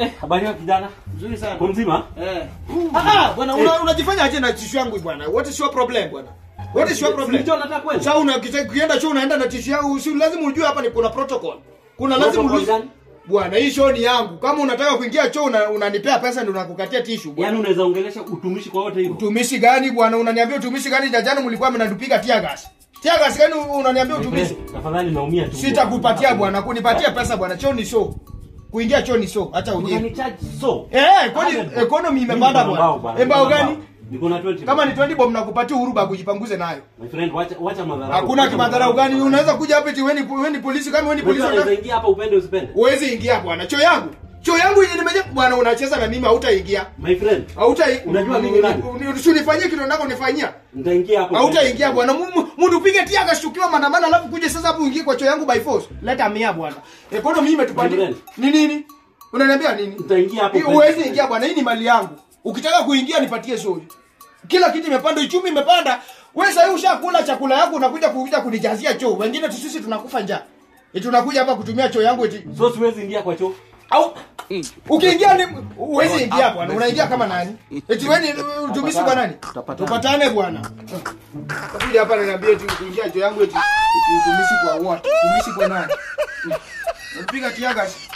Eh, habari ya kijana? Nzuri sana. Uko mzima? Eh. Ah, ah, bwana una- unajifanya aje na tishu yangu bwana? What is your problem bwana? What is your problem? Ndicho nataka kwenda. Sasa una ukienda chuo unaenda na tishu yangu, si lazima ujue hapa ni kuna protocol. Kuna lazima Protocol ujue. gani? Bwana, hii show ni yangu. Kama unataka kuingia chuo una, unanipea pesa ndio nakukatia tishu bwana. Yaani unaweza ongelesha utumishi kwa wote hivyo. Utumishi gani bwana? Unaniambia utumishi gani? Jajana mlikuwa mnatupiga tear gas. Tear gas gani unaniambia utumishi? Tafadhali naumia tu. Sitakupatia bwana, kunipatia pesa bwana. Choo ni show. Kuingia choo ni show. Acha ujinga. Unanichaji so. Eh, kwani economy imepanda bwana. Eh, mbao gani? Niko na 20. Kama ni 20 bob nakupatia uhuru ba kujipanguze nayo. My friend, wacha wacha madharau. Hakuna kimadharau gani? Unaweza kuja hapa eti wewe ni wewe ni polisi kama wewe ni polisi. Unaweza unataka- ingia hapa upende usipende. Huwezi ingia bwana. Choo yangu. Choo yangu yenye nimeje bwana unacheza na mimi hautaingia. My friend, Hauta Unajua mimi nani? Usinifanyie kitu ndako nifanyia. nitaingia hapo. Hautaingia bwana. Mundu upige tia akashtukiwa maandamano alafu kuje sasa hapo uingie kwa choo yangu by force. Leta mia bwana. Economy imetupanda. Gabriel. Ni nini? Unaniambia nini? Nitaingia hapo. Hii Huwezi ingia bwana, hii ni mali yangu. Ukitaka kuingia nipatie sori. Kila kitu imepanda, uchumi imepanda. Wewe sasa ushakula chakula yako unakuja kuja kunijazia choo. Wengine tu sisi tunakufa njaa. Eti tunakuja hapa kutumia choo yangu eti. So siwezi ingia kwa choo. Au ukiingia ni huwezi ingia bwana. Unaingia kama nani? Eti wewe ni utumishi kwa nani? Tupatane bwana. Utakuja hapa na niambia eti kuingia choo yangu eti eti utumishi kwa what? Utumishi kwa nani? Unapiga kiaga.